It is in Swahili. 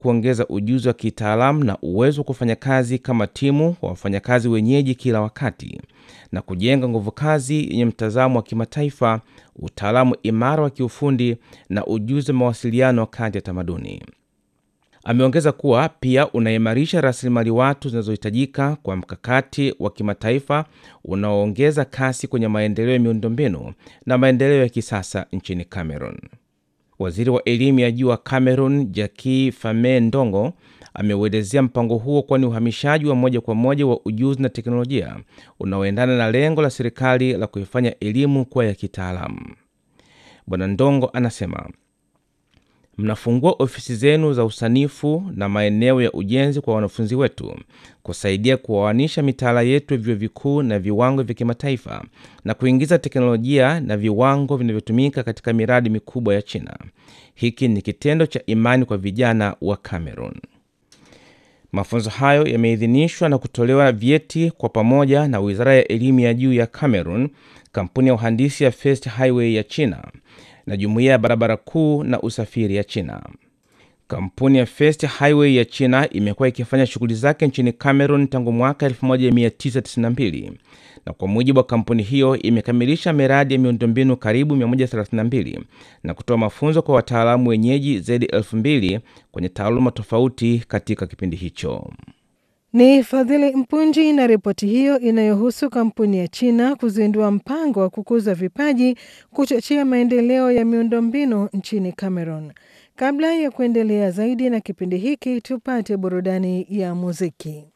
kuongeza ujuzi wa kitaalamu na uwezo wa kufanya kazi kama timu wa wafanyakazi wenyeji kila wakati na kujenga nguvu kazi yenye mtazamo wa kimataifa, utaalamu imara wa kiufundi na ujuzi wa mawasiliano kati ya tamaduni. Ameongeza kuwa pia unaimarisha rasilimali watu zinazohitajika kwa mkakati wa kimataifa unaoongeza kasi kwenye maendeleo ya miundombinu na maendeleo ya kisasa nchini Cameroon. Waziri wa elimu ya juu wa Cameroon, Jackie Fame Ndongo, ameuelezea mpango huo kuwa ni uhamishaji wa moja kwa moja wa ujuzi na teknolojia unaoendana na lengo la serikali la kuifanya elimu kuwa ya kitaalamu. Bwana Ndongo anasema mnafungua ofisi zenu za usanifu na maeneo ya ujenzi kwa wanafunzi wetu kusaidia kuoanisha mitaala yetu ya vyuo vikuu na viwango vya kimataifa na kuingiza teknolojia na viwango vinavyotumika katika miradi mikubwa ya China. Hiki ni kitendo cha imani kwa vijana wa Cameroon. Mafunzo hayo yameidhinishwa na kutolewa vyeti kwa pamoja na Wizara ya Elimu ya Juu ya Cameroon, kampuni ya uhandisi ya First Highway ya China na Jumuiya ya Barabara Kuu na Usafiri ya China. Kampuni ya First Highway ya China imekuwa ikifanya shughuli zake nchini Cameroon tangu mwaka 1992 na kwa mujibu wa kampuni hiyo imekamilisha miradi ya miundombinu karibu 132 na kutoa mafunzo kwa wataalamu wenyeji zaidi ya 2000 kwenye taaluma tofauti katika kipindi hicho. Ni Fadhili Mpunji na ripoti hiyo inayohusu kampuni ya China kuzindua mpango wa kukuza vipaji kuchochea maendeleo ya miundombinu nchini Cameroon. Kabla ya kuendelea zaidi na kipindi hiki, tupate burudani ya muziki.